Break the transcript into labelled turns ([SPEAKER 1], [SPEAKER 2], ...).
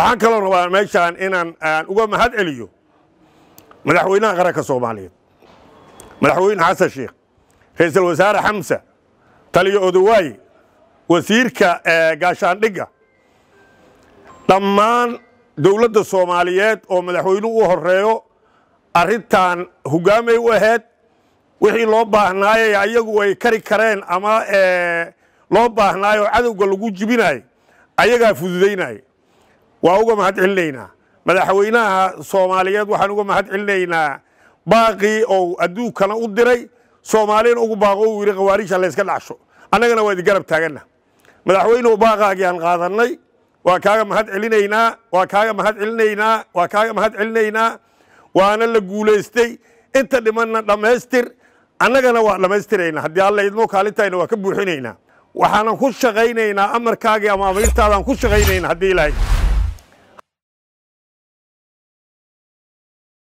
[SPEAKER 1] waxaan kaloo rabaa meeshaan inaan aan uga mahad celiyo madaxweynaha qaranka soomaaliyeed madaxweyne xasan sheekh ra-iisul wasaare xamsa taliyo odawaaye wasiirka gaashaandhigga dhammaan dowladda soomaaliyeed oo madaxweynuhu u horeeyo arrintan hogaamay u ahayd wixii loo baahnaayay ayagu ay kari kareen ama loo baahnaayo cadowga lagu jibinayo ayagaa fududaynaya waa uga mahad celinaynaa madaxweynaha soomaaliyeed waxaan uga mahad celinaynaa baaqii ou adduunkana u diray soomaaliyana ugu baaqo uu yidhi khawaarijha layska dhacsho annagana waa idi garab taaganna madaxweynuhu baaqaagii aan qaadannay waa kaaga mahad celinaynaa waa kaaga mahad celinaynaa waa kaaga mahad celinaynaa waana la guulaystay inta dhimanna dhammaystir annagana waa dhammaystiraynaa haddii alla idmo kaalintayna waa ka buuxinaynaa waxaanan ku shaqaynaynaa amarkaagii ama amiirtaadaan ku shaqaynaynaa haddii ilaahay